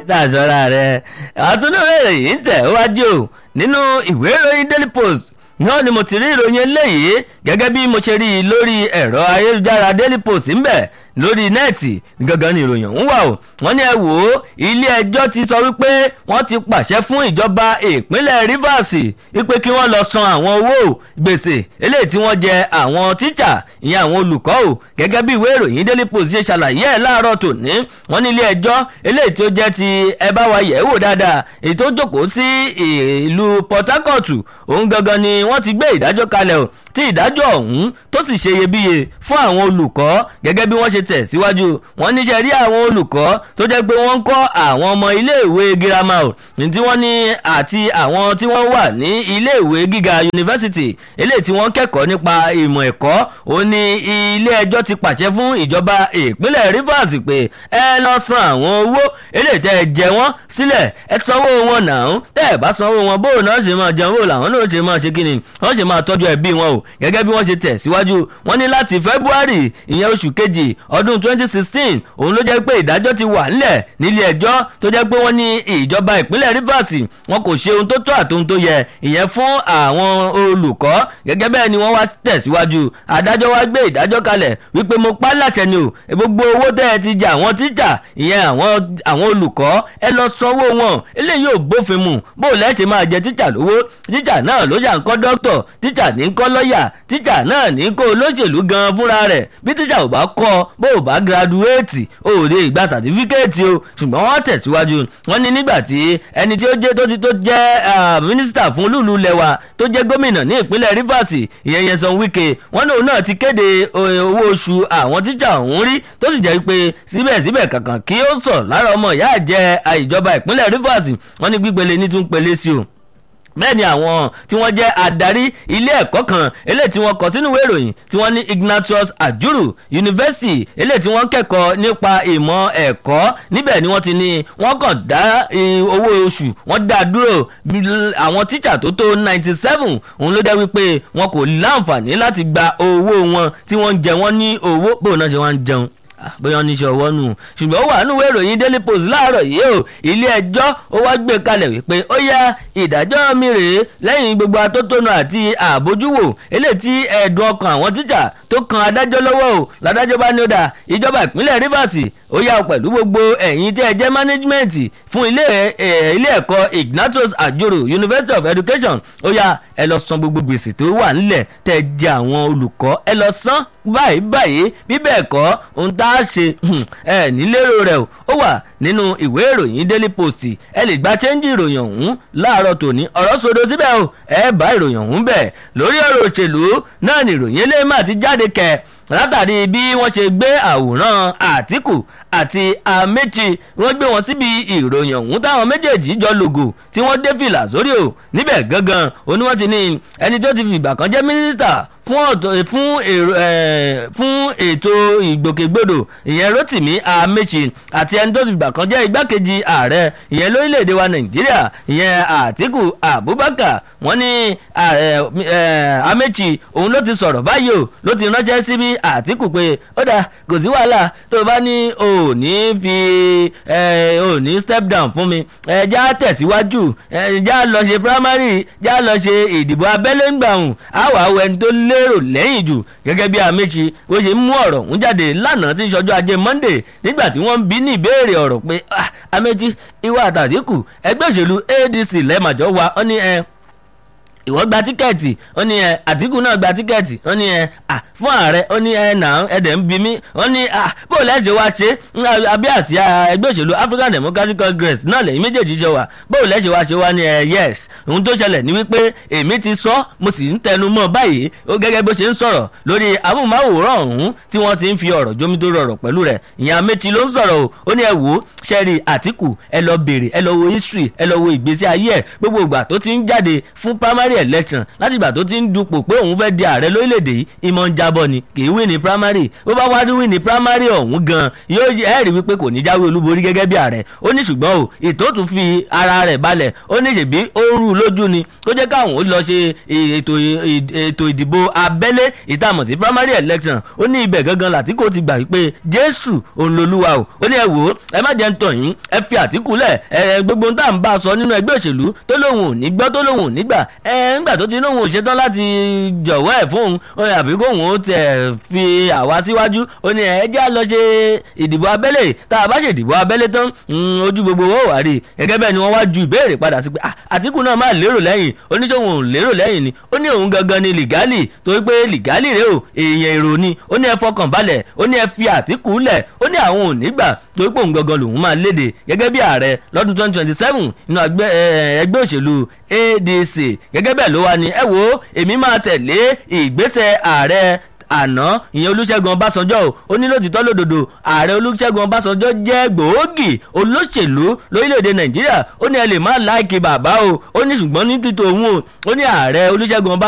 tàṣọra rẹ̀ àtúndúró ìròyìn tẹ̀ wájú o nínú ìwé ìròyìn daily post náà ni mo ti rí ìròyìn eléyìí gẹ́gẹ́ bí mo ṣe rí i lórí ẹ̀rọ ayélujára daily post ń bẹ̀ lórí nẹ́ẹ̀tì gangan ni ìròyìn ọ̀hún wà o wọ́n ní ẹ wò ó ilé ẹjọ́ ti sọ wípé wọ́n ti pàṣẹ fún ìjọba ìpínlẹ̀ Rivers wípé kí wọ́n lọ san àwọn owó gbèsè eléyìí tí wọ́n jẹ àwọn tíṣà ìyẹn àwọn olùkọ́ o gẹ́gẹ́ bí ìwé ìròyìn Daily Post ṣe ṣàlàyé ẹ̀ láàárọ̀ tòní wọ́n ní ilé ẹjọ́ eléyìí tí ó jẹ́ ti ẹ bá wa yẹ̀ wò dáadáa èyí tó jókòó sí ìlú Port Harcourt òun gangan ni wọ́n ti gbé ìdájọ́ kalẹ̀ o tí ìdájọ́ ọ̀hún tó sì ṣe iyebíye fún àwọn olùkọ́ gẹ́gẹ́ bí wọ́n ṣe tẹ̀ síwájú wọ́n níṣẹ́ rí àwọn olùkọ́ tó jẹ́ pé wọ́n ń kọ́ àwọn ọmọ iléèwé girama o ní tí wọ́n ní àti àwọn tí wọ́n wà ní iléèwé gíga yunifásitì eléyìí tí wọ́n kẹ́kọ̀ọ́ nípa ìmọ̀ ẹ̀kọ́ ó ní ilé ẹjọ́ ti pàṣẹ fún ìjọba ìpínlẹ̀ Rivers pé ẹ lọ san àwọn owó eléyìí tẹ́ ẹ jẹ wọ́n sílẹ̀ ẹ sanwó wọn náà tẹ́ ẹ bá sanwó wọn bóun náà ṣe máa jẹun bóun làwọn náà ṣe máa ṣe kíni wọ́n ṣe máa tọ́jú ẹbí wọn o gẹ́gẹ́ bí wọ́n ṣe tẹ̀ síwájú wọ́n ní láti February ìyẹn oṣù kejì ọdún 2016 òun ló jẹ́ pé ìdájọ́ ti wà nílẹ̀ nílé ẹjọ́ tó jẹ́ pé wọ́n ní ìjọba ìpínlẹ̀ Rivers wọn kò ṣe ohun tó tọ́ àti ohun tó yẹ ìyẹn fún àwọn olùkọ́ gẹ́gẹ́ bẹ́ẹ̀ ni wọ́n wá tẹ̀síwájú adájọ́ wá gbé ìdájọ́ kalẹ̀ wípé mo pa láṣẹ ni o gbogbo owó tẹ́ ẹ ti jẹ àwọn tíjà ìyẹn àwọn olùkọ́ ẹ lọ sanwó wọn eléyìí ò bófin mu bó o lẹ́sẹ̀ máa jẹ tíjà lówó tíjà náà ló ṣà ń kọ́ dókítọ̀ tíjà ní kọ́ lọ́ọ̀yà tíjà náà ní kó olóṣèlú gan fúnra rẹ̀ bí tíjà ò bá kọ́ bó o bá giraduéètì o ò lè gba sàtífíkẹ́ẹ̀tì o ṣùgbọ́n wọ́n tẹ̀síwájú wọ́n ní nígbà tí ẹni tí ó jẹ́ tó ti tó jẹ́ mínísítà fún lùlù lẹ́wà tó jẹ́ gómìnà ní ìpínlẹ̀ Rivers ìyẹn Nyesom Wike wọ́n náà náà ti kéde owó oṣù àwọn tíjà ọ̀hún rí tó sì jẹ́ pé síbẹ̀síbẹ̀ kankan kí ó sọ lára ọmọ ìyá àjẹ ìjọba ìpínlẹ̀ Rivers wọ́n ní gbígbélé ní tún pélé sí o bẹ́ẹ̀ ni àwọn tí wọ́n jẹ́ adarí ilé ẹ̀kọ́ kan eléyìí tí wọ́n kọ sínú ìwé ìròyìn tí wọ́n ní Ignatius Ajuru University eléyìí tí wọ́n kẹ́kọ̀ọ́ nípa ìmọ̀ ẹ̀kọ́ níbẹ̀ ni wọ́n ti ní wọ́n kàn dá owó oṣù wọ́n dá dúró àwọn tíṣà tó tó ninety seven òun ló dẹ́ wípé wọn kò láǹfààní láti gba owó wọn tí wọ́n ń jẹ wọ́n ní owó bóun náà ṣe wá ń jẹun bóyá oníṣẹ́ ọwọ́ nù ṣùgbọ́n ó wà nínú ìwé ìròyìn Daily Post láàárọ̀ yìí o ilé ẹjọ́ ó wá gbé kalẹ̀ wípé ó yá ìdájọ́ mi rèé lẹ́yìn gbogbo atótónu àti àbójúwò eléyìí tí ẹ̀dùn ọkàn àwọn tíjà tó kan adájọ́ lọ́wọ́ o ládájọ́ bá ní ó dà ìjọba ìpínlẹ̀ Rivers ó yá pẹ̀lú gbogbo ẹ̀yin tí ẹ jẹ́ management fún ilé ilé ẹ̀kọ́ Ignatius Ajuru University of Education ó yá ẹ lọ san gbogbo gbèsè tó wà nílẹ̀ tẹ́ jẹ àwọn olùkọ́ ẹ lọ san báyìí báyìí bí bẹ́ẹ̀ kọ́ ohun tá a ṣe ẹ nílérò rẹ̀ o ó wà nínú ìwé ìròyìn Daily Post ẹ lè gba chẹ́ńjì ìròyìn ọ̀hún láàárọ̀ tòní ọ̀rọ̀ sódò síbẹ̀ o ẹ bá ìròyìn ọ̀hún bẹ̀ lórí ọ̀rọ̀ òṣèlú náà ni ìròyìn eléyìí máa ti jáde kẹ̀ látàrí bí wọ́n ṣe gbé àwòrán Àtíkù àti Amechi wọ́n gbé wọn síbi ìròyìn ọ̀hún táwọn méjèèjì jọ lògò tí wọ́n dé fìlà sórí o níbẹ̀ gangan òní wọ́n ti ní ẹni tó ti fìgbà kan jẹ́ mínísítà fún ọ̀tọ̀ fún èrò ẹ̀ fún ètò ìgbòkègbodò ìyẹn Rotimi Amechi àti ẹni tó ti fìgbà kan jẹ́ igbákejì ààrẹ ìyẹn lórílẹ̀‐èdè wa Nàìjíríà ìyẹn Àtíkù Abubakar wọ́n ní Amechi òun ló ti sọ̀rọ̀ báyìí o ló ti ránṣẹ́ síbi Àtíkù pé ó dà kò sí wàhálà tó o bá ní o ò ní fi o ò ní step down fún mi ẹ já tẹ̀síwájú ẹ já lọ ṣe primary já lọ ṣe ìdìbò abẹ́lé ń gbàhùn àwọn àwọn ẹni tó lérò lẹ́yìn jù gẹ́gẹ́ bí Amechi bó ṣe mú ọ̀rọ̀ ọ̀hún jáde lánàá tí ń ṣọjọ́ ajé Monday nígbà tí wọ́n ń bí ní ìbéèrè ọ̀rọ̀ pé Amechi ìwà àtàdínkù ẹgbẹ́ òṣèlú ADC lẹ́ẹ̀màjọ́ wa ó ní ẹ ìwọ gba tíkẹ́ẹ̀tì ó ní ẹ àtìkù náà gba tíkẹ́ẹ̀tì ó ní ẹ à fún ààrẹ ó ní ẹ nà ẹdẹ̀ ń bi mí ó ní à bó lẹ́sẹ̀ wá ṣe abẹ́ àsíá ẹgbẹ́ òṣèlú African Democratic Congress náà lẹ́yìn méjèèjì ṣe wà bó lẹ́sẹ̀ wá ṣe wá ní ẹ yes ohun tó ṣẹlẹ̀ ní wípé èmi ti sọ mo sì ń tẹnu mọ́ báyìí ó gẹ́gẹ́ bó ṣe ń sọ̀rọ̀ lórí amóhùnmáwòrán ọ̀hún tí wọ́n ti ń fi ọ̀rọ̀ jómi tó rọrọ̀ pẹ̀lú rẹ̀ ìyẹn Amechi ló ń sọ̀rọ̀ o ó ní ẹ wò ó ṣẹ́rí Àtìkù ẹ lọ bèrè ẹ lọ wo history ẹ lọ wo ìgbésí ayé ẹ gbogbo ìgbà tó ti ń jáde fún primary primary election láti ìgbà tó ti ń dupò pé òun fẹ́ di ààrẹ lórílẹ̀‐èdè yìí ìmọ̀ ń jábọ̀ ni kì í wí ní primary bó bá wá wí ní primary ọ̀hún gan yóò ẹ̀ rí wípé kò ní jáwé olúborí gẹ́gẹ́ bí ààrẹ ó ní ṣùgbọ́n o ètò tún fi ara rẹ̀ balẹ̀ ó ní ṣèbí ó rú lójú ni tó jẹ́ káwọn ó lọ ṣe ètò ìdìbò abẹ́lé ìtààmọ̀ sí primary election ó ní ibẹ̀ gangan làtìkò ti gbà wípé jésù òun lolúwa o ó ní ẹ wò ó ẹ má jẹ́ ń tàn yín ẹ fi àtìkù lẹ̀ ẹ gbogbo ohun tá à ń bá a sọ nínú ẹgbẹ́ òṣèlú tó lóun ò ní gbọ́ tó lóun ò ní gbà ẹ ńgbà tó ti lóun ò ṣetán láti jọ̀wọ́ ẹ̀ fún òun àbí kóun ó tẹ̀ fi àwa síwájú ó ní ẹ jẹ́ lọ ṣe ìdìbò abẹ́lé tá a bá ṣe ìdìbò abẹ́lé tán ojú gbogbo owó wà rí gẹ́gẹ́ bẹ́ẹ̀ ni wọ́n wá ju ìbéèrè padà sí pé àtìkù náà máa lérò lẹ́yìn oníṣòwò ò lérò lẹ́yìn ni ó ní òun gangan ni lìgálì torí pé lìgálì rèé o èèyàn èrò ni ó ní ẹ fọkàn balẹ̀ ó ní ẹ fi àtìkù lẹ̀ ó ní àwọn ò ní gbà torí pé òun gangan lòun máa léde gẹ́gẹ́ bí ààrẹ lọ́dún twenty twenty seven nínú ẹgbẹ́ òṣèlú adc gẹ́gẹ́ bẹ́ẹ̀ ló wà ní ẹ wo èmi máa tẹ̀lé ìgbésẹ̀ ààrẹ àná ìyẹn olúṣẹ́gun ọbásanjọ́ o ó ní lótìtọ́ lódodo ààrẹ olúṣẹ́gun ọbásanjọ́ jẹ́ gbòógì olóṣèlú lórílẹ̀‐èdè nàìjíríà ó ní ẹ lè má láìkì bàbá o ó ní ṣùgbọ́n ní títò òun o ó ní ààrẹ olúṣẹ́gun ọbásanjọ́